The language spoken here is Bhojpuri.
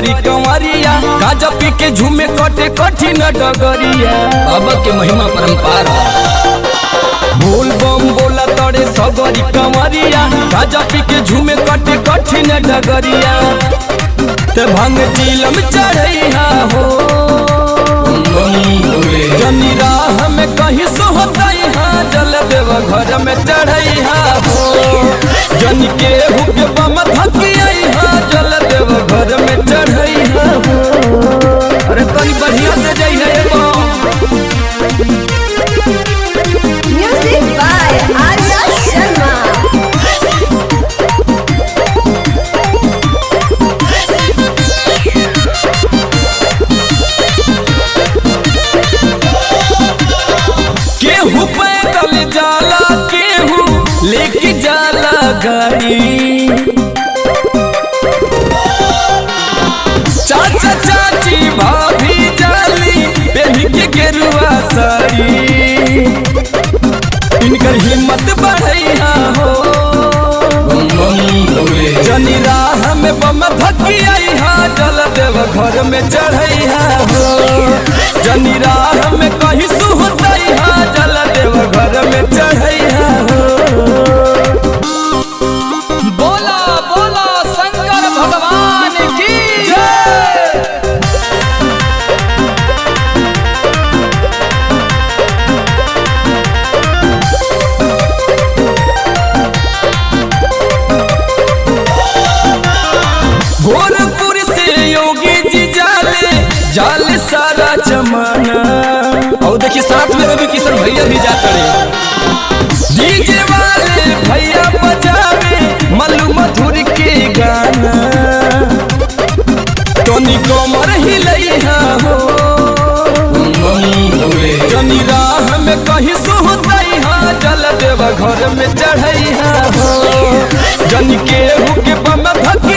सगरी कंवरिया गाजा पी के झूमे कटे कठिन डगरिया बाबा के महिमा परंपार बोल बम बोला तड़े सगरी कंवरिया गाजा पी के झूमे कटे कठिन डगरिया ते भंग टीलम चढ़ैया हो जनी राह में कहीं सोहतैहा जल देव घर में चढ़ैहा हो जन के हुक बम थकिया जल देव घर में चढ़ैहा हो अरे तनी बढ़िया से जइहे बम Music by Arya Sharma. केहू पैदल जाला केहू लेके जाला गाड़ी चाचा चाची भाभी जाली बेबी के गेरुआ साड़ी इनकर हिम्मत बढ़ैया हो जनी राह में बम धकिया जल देव घर में चढ़ैया हो जनी राह में कहीं सुहतैहा जल देव घर में चढ़ैया हो बोला बोला शंकर भगवान की जय गोरखपुर से योगी जी जाले जाले सारा जमाना और देखिए साथ में रवि किशन भैया भी जाते रहे डीजे वाले भैया बजावे मल्लू मधुर के गाना टोनी कोमर हिलैया हो जनी राह में कहीं सोहतैहा जल देव घर में चढ़ैया हो जन के हुक बम भक